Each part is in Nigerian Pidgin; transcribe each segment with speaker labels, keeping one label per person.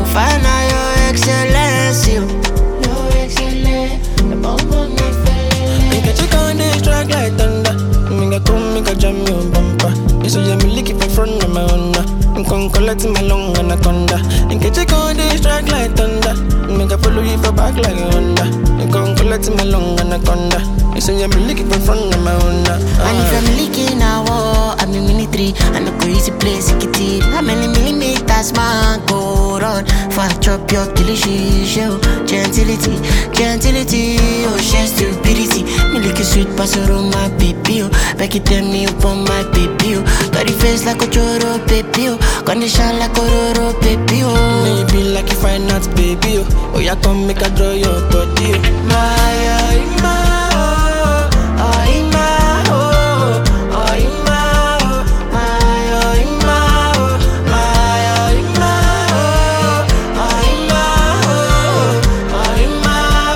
Speaker 1: Fana, your excellence, you. Your excellence, the bomb on my face.
Speaker 2: Make a chick on this track like thunder. Make a come, make a jam your bumper. You say me lick it for front of my honor. I'm con collect my long anaconda. Make a chick on this track like thunder. Make a follow you for back like a Honda. I'm con collect my long anaconda. You say me lick it for front of my honor.
Speaker 1: And if I'm leaking now, I'm in military. And I go easy place, it it. How many millimeters, man, go run? For I chop your delicious show. Gentility, gentility, oh, she stupidity. Me lick a sweet pastor on my baby, oh. Back it tell me upon my baby, oh. Got the face like a choro, baby, oh. Condition like a roro, baby, oh.
Speaker 2: Maybe like if I not baby, oh. Oh, yeah, come make a draw your body, oh.
Speaker 1: My, oh, my, oh, oh, my, oh, oh, my, oh, my, oh, my, oh, my, oh, my, oh, oh, my, oh, oh, my,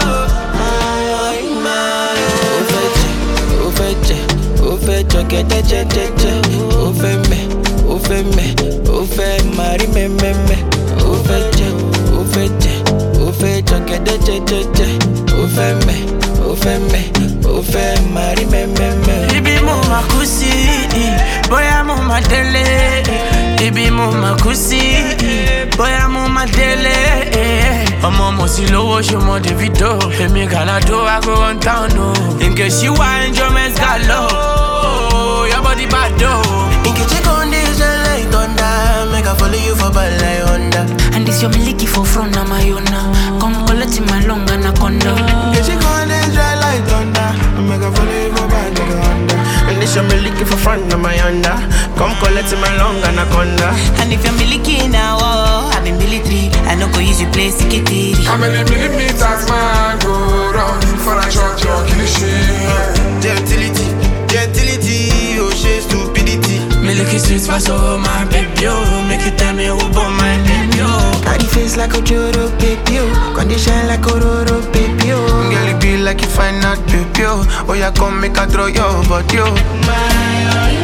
Speaker 1: oh, my, oh, my,
Speaker 2: ó fẹ́ jẹ ó fẹ́ jẹ ó fẹ́ jọ̀gẹ̀dẹ̀ jẹ́jẹ́jẹ́ ó fẹ́ mẹ́ ó fẹ́ mẹ́ ó fẹ́ mari mẹ́mẹ́mẹ́ ó fẹ́ jẹ ó fẹ́ jẹ ó fẹ́ jọ̀gẹ̀dẹ̀ jẹ́jẹ́jẹ́ ó fẹ́ mẹ́ ó fẹ́ mẹ́ ó fẹ́ mari mẹ́mẹ́mẹ́.
Speaker 3: ibi mo ma kú sí bóyá mo ma délé ibi mo ma kú sí bóyá mo ma délé ọmọ mo sì lówó ṣọmọ davido èmi gàládó ago one town o nke ṣíwá enjoyment galo your body bad o.
Speaker 2: Nke check on this like thunder, make I follow you for bad like Honda.
Speaker 1: And this your miliki for front na my own now. Come collect my long anaconda.
Speaker 2: Nke check on this dry like thunder, make I follow you for bad like Honda. And this your me looking for front of my Honda. Come collect my long anaconda.
Speaker 1: And if you're miliki now, oh, I'm in military. I know go use your place to get it.
Speaker 4: How many millimeters man go round for a shot your cliche?
Speaker 2: Gentility, gentility, oh she stupidity.
Speaker 3: Me look sweet for so my baby oh, make you tell me who born my baby oh.
Speaker 2: Got the face like a Joro baby, oh. Condition like a Roro baby, oh. Girl, it be like you find out baby, oh. Oh, yeah, come make a throw your body, oh.
Speaker 1: My, oh,